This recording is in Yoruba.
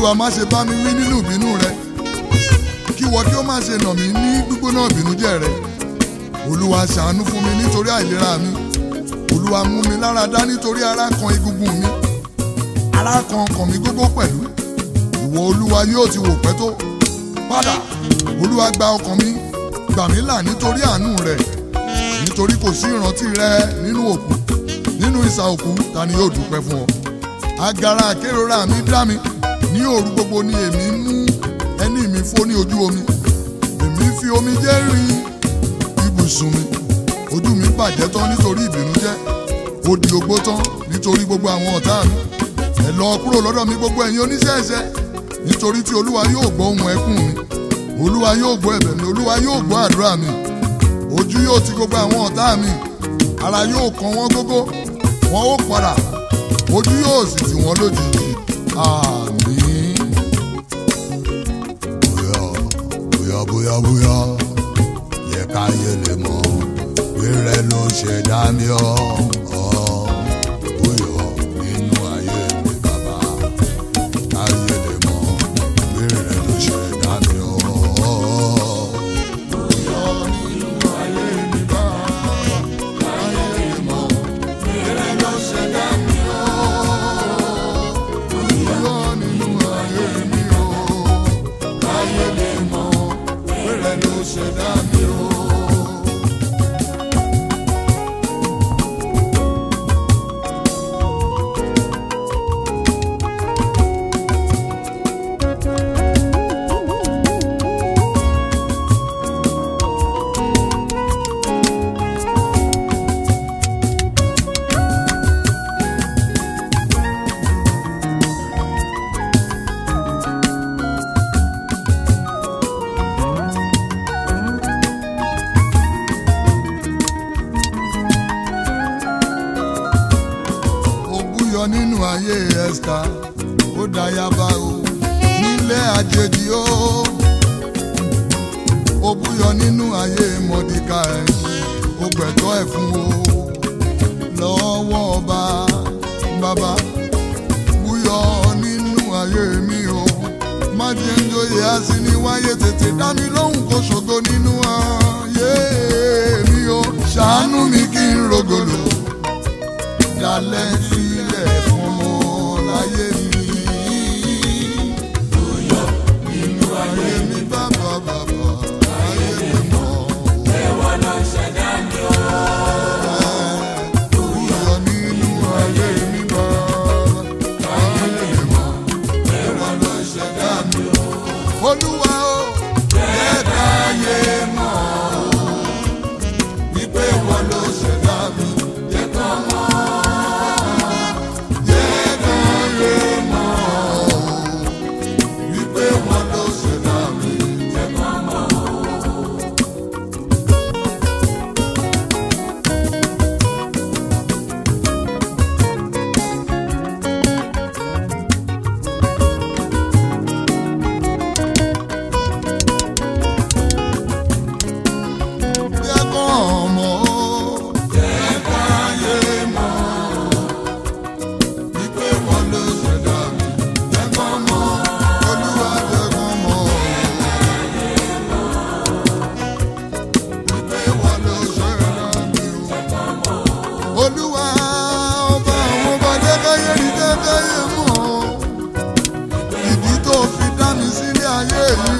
olúwa má ṣe bá mi wí nínú ìbínú rẹ kí wọ́n kí ó má ṣe nà mí ní gbígbóná ìbínújẹ́ rẹ olúwa ṣàánú fún mi nítorí àìlera mi olúwa mú mi lára dá nítorí ara kan egungun mi ara kan ọkàn mi gógó pẹ̀lú ìwọ olúwa yóò ti wò pẹ́ tó padà olúwa gba ọkàn mi gbà mí là nítorí àánú rẹ nítorí kò sí ìrántí rẹ nínú òkú nínú ìsà òkú ta ni yóò dúpẹ́ fún ọ agara àkérora mi dá mi ní òru gbogbo ni èmi mú ẹní mi fó ní ojú omi èmi fi omi jẹ́ rin ibùsùn mi ojú mi bàjẹ́ tán nítorí ìbìnújẹ́ ó di ogbó tán nítorí gbogbo àwọn ọ̀tá mi ẹ lọ kúrò lọ́dọ̀ mi gbogbo ẹ̀yin oníṣẹ́ ẹ̀ṣẹ̀ nítorí tí olúwa yóò gbọ́ ohùn ẹkún mi olúwa yóò gbọ́ ẹ̀bẹ̀ mi olúwa yóò gbọ́ àdúrà mi ojú yóò ti gbogbo àwọn ọ̀tá mi ara yóò kàn wọ́n gógó wọn ó padà ojú yóò sì tì wọ́n lójijì àmín. bóyá bóyá bóyá bóyá yẹ ká yẹ lè mọ rírẹ ló ṣe dá mi ọ ọ bóyá nínú ayé mi bàbá ká yẹ lè mọ rírẹ ló ṣe dá mi ọ. òbúyọ nínú ayé ẹ̀sìká ó dayaba o nílé àjèjì o òbúyọ nínú ayé mọ̀díkà ẹ̀ ó gbẹ̀tọ́ ẹ̀ fún o lọ́wọ́ ọba bàbá búyọ nínú ayé mi o má jẹ́ ń joyè àsì ní wáyé tètè dá mi lóhùn kó ṣògo nínú ayé mi o ṣàánú mi kí n rògòlò dalẹ̀ sílẹ̀ fún ọmọ láyé mi. Bóyá nínú ayé mi bàbá bàbá ayé mi mọ̀. Ẹ̀wọ̀n ló ṣẹ̀dá mi o. Bóyá nínú ayé mi bàbá ayé mi mọ̀. Ẹ̀wọ̀n ló ṣẹ̀dá mi o. Olúwa o. Jẹ́ káyé mọ̀ o. Wípé wọ́n ló ṣẹ̀dá mi. Jẹ́ kọ́ mọ̀. Wípé wọn ló ṣẹ̀dá mi, jẹ́ ká mọ̀. Jẹ́ kán mọ̀ ó, jẹ́ káyé mọ̀ wípé wọn ló ṣẹ̀dá mi, jẹ́ kán mọ̀. Olúwa jẹ́ kán mọ̀ ó. Wípé wọn ló ṣẹ̀dá mi o. Olúwa ọba àwọn ọba jẹ́ káyé rí jẹ́ káyé mọ̀ ó. Ìdí tó fi dá mi sílé ayé mi